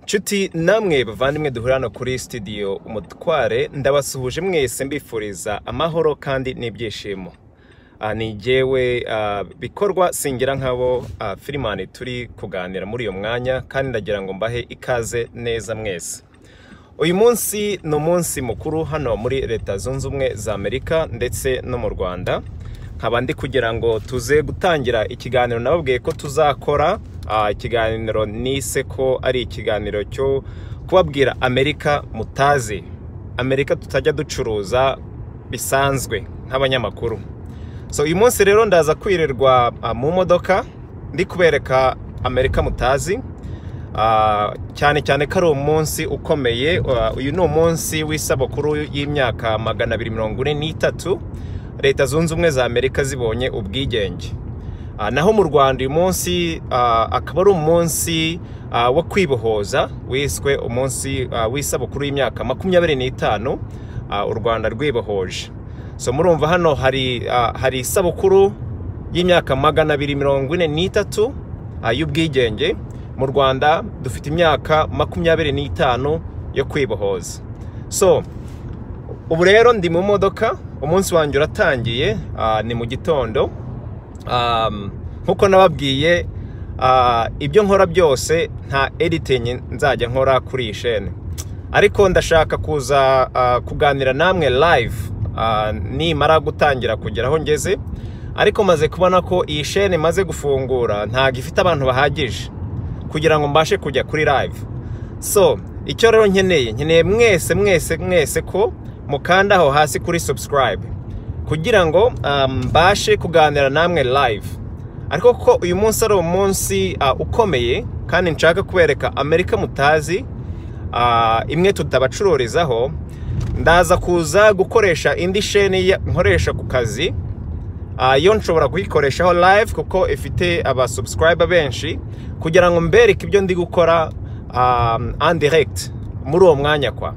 nshuti namwe bavandimwe duhura hano kuri sitidiyo umutware ndabasuhuje mwese mbifuriza amahoro kandi n'ibyishimo aha ni igewe bikorwa singira nk'abo firimani turi kuganira muri uyu mwanya kandi ndagira ngo mbahe ikaze neza mwese uyu munsi ni umunsi mukuru hano muri leta zunze ubumwe za amerika ndetse no mu rwanda nkaba ndi kugira ngo tuze gutangira ikiganiro nababwiye ko tuzakora ikiganiro nise ko ari ikiganiro cyo kubabwira amerika mutazi amerika tutajya ducuruza bisanzwe nk'abanyamakuru so uyu munsi rero ndaza kwirirwa mu modoka ndi kubereka amerika mutazi cyane cyane ko ari umunsi ukomeye uyu ni umunsi w'isabukuru y'imyaka magana abiri mirongo ine n'itatu leta zunze ubumwe za amerika zibonye ubwigenge naho mu rwanda uyu munsi akaba ari umunsi wo kwibohoza wiswe umunsi w'isabukuru y'imyaka makumyabiri n'itanu u rwanda rwibohoje so murumva hano hari hari isabukuru y'imyaka magana abiri mirongo ine n'itatu y'ubwigenge mu rwanda dufite imyaka makumyabiri n'itanu yo kwibohoza so ubu rero ndi mu modoka umunsi wanjye uratangiye ni mu gitondo nkuko nababwiye ibyo nkora byose nta editingi nzajya nkora kuri iyi shene ariko ndashaka kuza kuganira namwe live nimara gutangira kugera aho ngeze ariko maze kubona ko iyi shene imaze gufungura ntabwo ifite abantu bahagije kugira ngo mbashe kujya kuri live so icyo rero nkeneye nkeneye mwese mwese mwese ko mukandaho hasi kuri subscribe kugira ngo mbashe kuganira namwe live ariko kuko uyu munsi ari umunsi ukomeye kandi nshaka kubereka amerika mutazi imwe tutabacururizaho ndaza kuza gukoresha indi sheni nkoresha ku kazi yo nshobora kuyikoreshaho live kuko ifite abasubscribe benshi kugira ngo mbereke ibyo ndi gukora andiregiti muri uwo mwanya kwa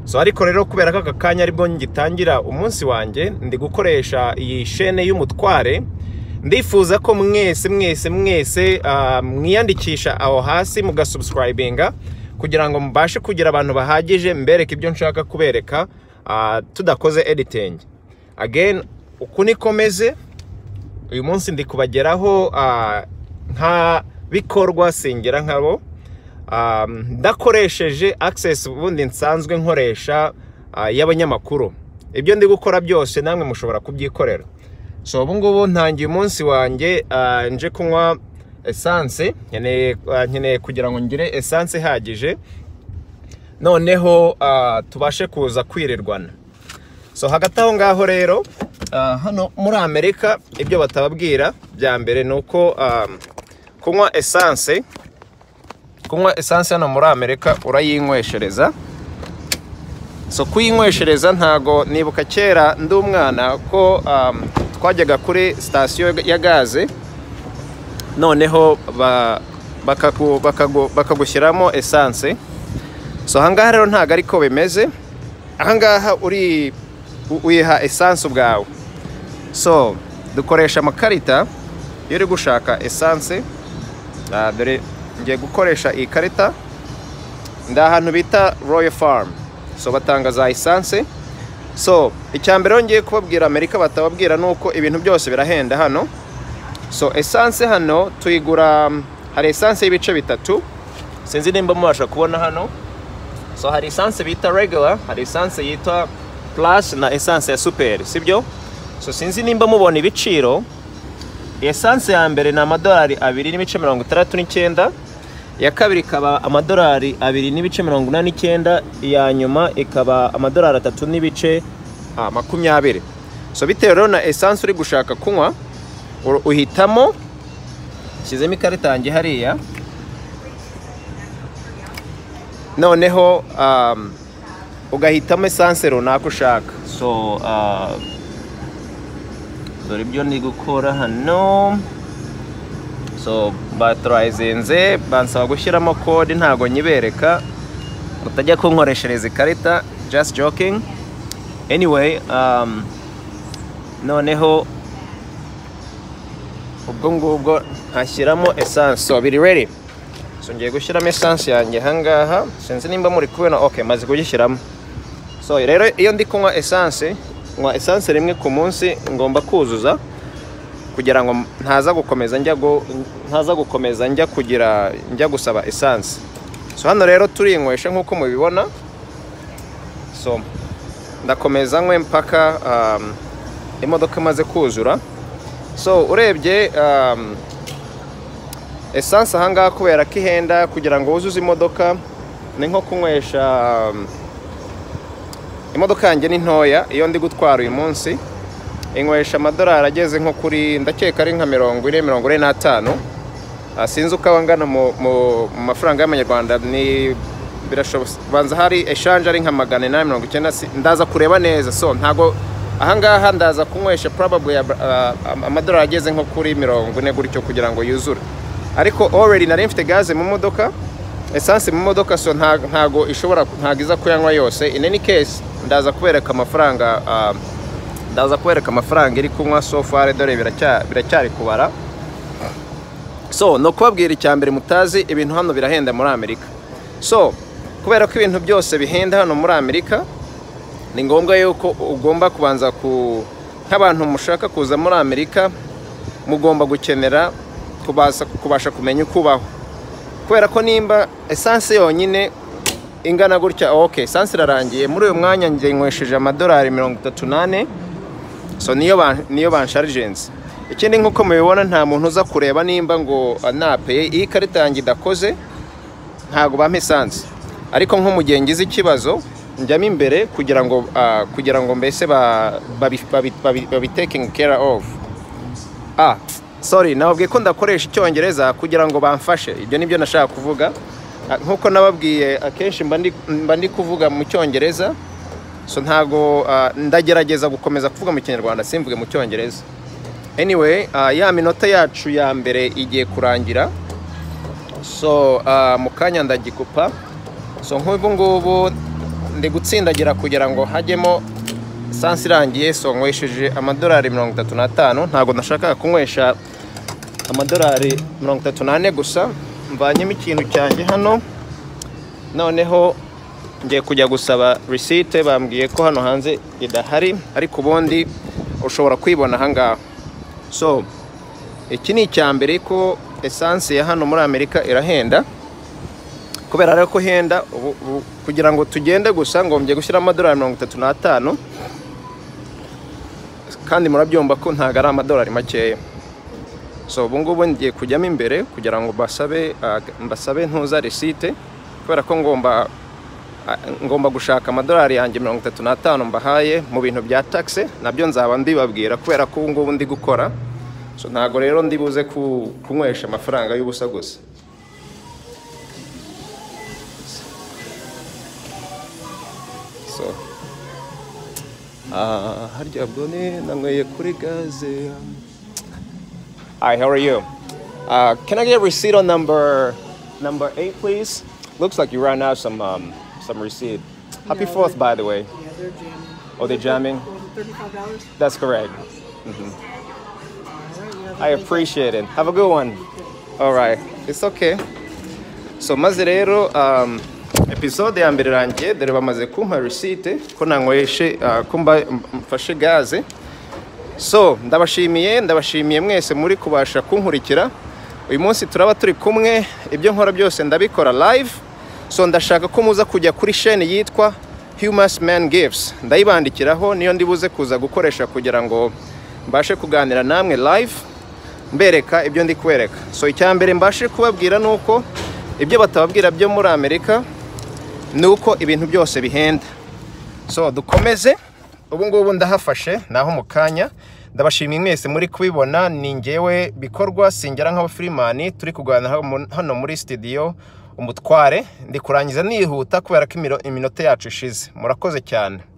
so ariko rero kubera ko aka kanya aribwo ngitangira umunsi wanjye ndi gukoresha iyi shene y'umutware ndifuza ko mwese mwese mwese mwiyandikisha aho hasi mugasubscribinga kugira ngo mubashe kugira abantu bahagije mbereke ibyo nshaka kubereka tudakoze editing again uku niko meze uyu munsi ndi kubageraho nka bikorwa singira nkabo ndakoresheje access ubundi nsanzwe nkoresha y'abanyamakuru ibyo ndi gukora byose namwe mushobora kubyikorera so ubu ngubu ntangiye umunsi wanjye nje kunywa esanse nkeneye kugira ngo ngire esanse ihagije noneho tubashe kuza kwirirwana so hagati aho ngaho rero hano muri amerika ibyo batababwira bya mbere ni uko kunywa esanse kunywa esanse hano muri amerika urayinyweshereza so kuyinyweshereza ntago nibuka kera ndi umwana ko twajyaga kuri sitasiyo ya gaze noneho bakagushyiramo esanse so ahangaha rero ntago ariko bimeze ahangaha uri wiha esanse ubwawe so dukoresha amakarita iyo uri gushaka esanse dore ngiye gukoresha iyi karita ni ahantu bita royal farm so batanga za esanse so icya mbere ngiye kubabwira amerika batababwira ni uko ibintu byose birahenda hano so esanse hano tuyigura hari esanse y'ibice bitatu sinzi nimba mubasha kubona hano so hari esanse bita regular hari esanse yitwa plus na esanse ya superi sibyo so sinzi nimba mubona ibiciro esanse ya mbere ni amadolari abiri n'ibice mirongo itandatu n'icyenda iya kabiri ikaba amadolari abiri n'ibice mirongo inani n'icyenda iya nyuma ikaba amadolari atatu n'ibice makumyabiri so bitewe rero na esanse uri gushaka kunywa uhitamo shyizemo ikarita yanjye hariya noneho ugahitamo esanse runaka ushaka so dore ibyo ndi gukora hano so baturayizinze bansaba gushyiramo kode ntabwo nyibereka utajya kunkoreshereza ikarita just joking anyway noneho ubwo ngubwo ntashyiramo esanse so biri ready so ngiye gushyiramo esansi yanjye ahangaha sinzi nimba muri kubona ok maze kugishyiramo so rero iyo ndi kunywa esansi nywa esansi rimwe ku munsi ngomba kuzuza kugira ngo ntaza gukomeza njya gu- ntaza gukomeza njya kugira njya gusaba esansi so hano rero turinywesha nk'uko mubibona so ndakomeza nkwe mpaka um, imodoka imaze kuzura so urebye um, esanse ahangaha kubera ko ihenda kugira ngo wuzuze imodoka ni nko kunywesha um, imodoka yanjye ni ntoya iyo ndi gutwara uyu munsi inywesha amadolari ageze nko kuri ndakeka ari nka mirongo ine mirongo ine n'atanu Ah, sinzi uko angana mu mu- mu mafaranga y'amanyarwanda ni birashoboka banza hari eshanje ari nka magana inani mirongo icyenda si- ndaza kureba neza so ntago ahangaha ndaza kunywesha probably ab- ah, am- amadolari ageze nko kuri mirongo ine gutyo kugira ngo yuzure ariko already nari mfite gaze mu modoka esansi mu modoka so nta- ntago ishobora ntago iza kuyanywa yose in any case ndaza kubereka amafaranga ah, ndaza kubereka amafaranga iri kunywa so far dore biracya- biracyari kubara so ni ukubabwira icya mbere mutazi ibintu hano birahenda muri amerika so kubera ko ibintu byose bihenda hano muri amerika ni ngombwa yuko ugomba kubanza ku nk'abantu mushaka kuza muri amerika mugomba gukenera kubasa- kubasha kumenya uko ubaho kubera ko nimba esanse yonyine ingana gutya ok esanse irarangiye muri uyu mwanya njye nywesheje amadolari mirongo itatu n'ane so niyo ba- niyo bansharijenzi ikindi nk'uko mubibona nta muntu uza kureba nimba ngo ah, napeye iyi karita yanjye idakoze ntabwo bampa esanse ariko nko mu gihe ngize ikibazo njyamo imbere kugira ngo ah, kugira ngo mbese ba- babi- babi- babi- babitaking care of ah sorry nababwiye ko ndakoresha icyongereza kugira ngo bamfashe ibyo nibyo nashaka kuvuga Ah, nk'uko nababwiye akenshi mba ndi- mba ndi kuvuga mu cyongereza so ntago ah, ndagerageza gukomeza kuvuga mu kinyarwanda simvuge mu cyongereza anyway ah, ya minota yacu ya mbere igiye kurangira so ah, mu kanya ndagikupa so nk'ubu ngubu ndi gutsindagira kugira ngo hajyemo esanse irangiye so nywesheje amadolari mirongo itatu n'atanu ntabwo nashakaga kunywesha amadolari mirongo itatu n'ane gusa mvanyemo ikintu cyanjye hano noneho ngiye kujya gusaba risite bambwiye ko hano hanze idahari ariko ubundi ushobora kuyibona ahangaha so iki ni icya mbere ko esanse ya hano muri amerika irahenda kubera rero ko ihenda ubu- ubu kugira ngo tugende gusa ngombye gushyira amadolari mirongo itatu n'atanu kandi murabyumva ko ntabwo ari amadolari makeya so ubu ngubu ngiye kujyamo imbere kugira ngo basabe ah, mbasabe ntuza risite kubera ko ngomba ah, ngomba gushaka amadolari yanjye mirongo itatu n'atanu mbahaye mu bintu bya taxe nabyo nzaba ndibabwira kubera ko ubu ngubu ndi gukora so ntabwo rero ndi buze ku- kunywesha amafaranga y'ubusa gusa so ah, harya ubwo ni nanyweye kuri gaze Hi, how are you? Uh, can I get receipt on number number eight, please? Looks like you ran out some um, some receipt. Happy No, Fourth, they- by the way. Yeah, they're jamming. Oh, they're jamming? Was it thirty-five dollars? That's correct. I appreciate it. Have a good one. All right. It's okay. So maze rero um, episode ya mbere irangiye dore bamaze kumpa receipt ko nanyweshe uh, ko mba- m- mfashe gaze so ndabashimiye ndabashimiye mwese muri kubasha kunkurikira uyu munsi turaba turi kumwe ibyo nkora byose ndabikora live so ndashaka ko muza kujya kuri sheni yitwa humus man gives ndayibandikiraho niyo ndibuze kuza gukoresha kugira ngo mbashe kuganira namwe live mbereka ibyo ndi kubereka so icya mbere mbashe kubabwira ni uko ibyo batababwira byo muri amerika ni uko ibintu byose bihenda so dukomeze ubu ngubu ndahafashe naho mu kanya ndabashimiye mwese muri kubibona ni ngewe bikorwa singera nk'abafirimani turi kuganira hano mu- hano muri sitidiyo umutware ndi kurangiza nihuta kubera ko imiro- iminota yacu ishize murakoze cyane